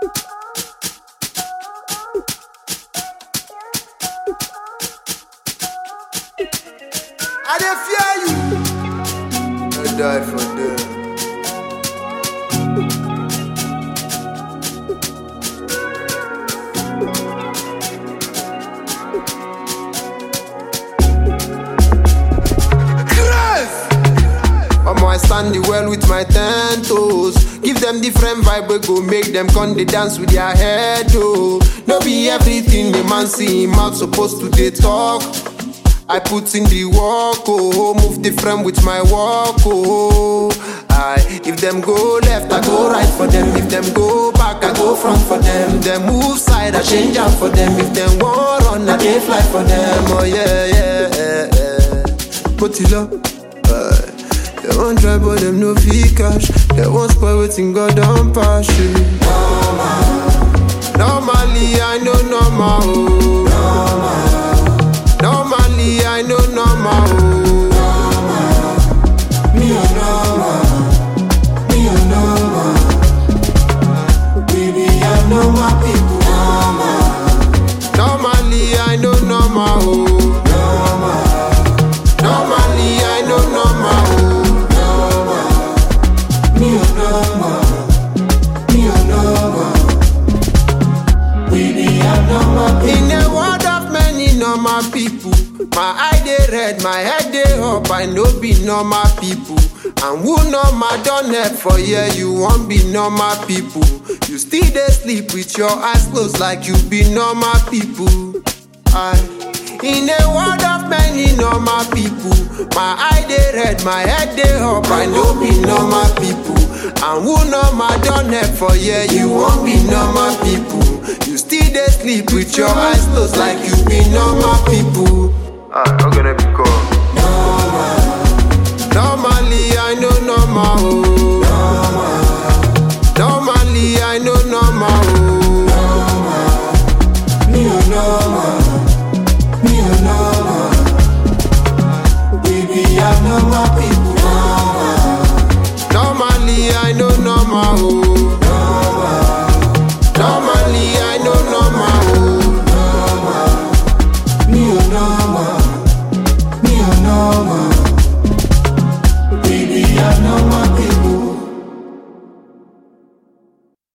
I dey fear you. I die for them. Christ! Omo, I stand the well with my ten toes. Give them different vibe, we go make them come they dance with their head, oh. No be everything the man see him out supposed to they talk. I put in the work, oh, move different with my walk, oh. I, if them go left, I go right for them. If them go back, I go front for them. Them move side, I change out for them. If them want run, I dey fly for them. Oh yeah, yeah, yeah. yeah. Put it up. Uh, they want try, but them no fee cash. They want spoil waiting, God don't pass you. Normally, I know normal. Oh. Normally, I know normal. Oh. Me a normal, me a normal. Baby, I know my people normal, Normally, I know normal. Oh. Normally, I know normal. Oh. me a normal, me a normal. Baby, I know my people. In a world of many normal people, my eye dey red, my head dey up. I no be normal people. And who normal don help for here? You wan be normal people. You still dey sleep with your eyes closed like you be normal people. I, in a world of many normal people, my eye dey red, my head dey up. I no be normal people. And who normal don help for here? You wan be normal people. You still dey sleep with your eyes closed like you be normal people. Ah, I'm gonna be cool.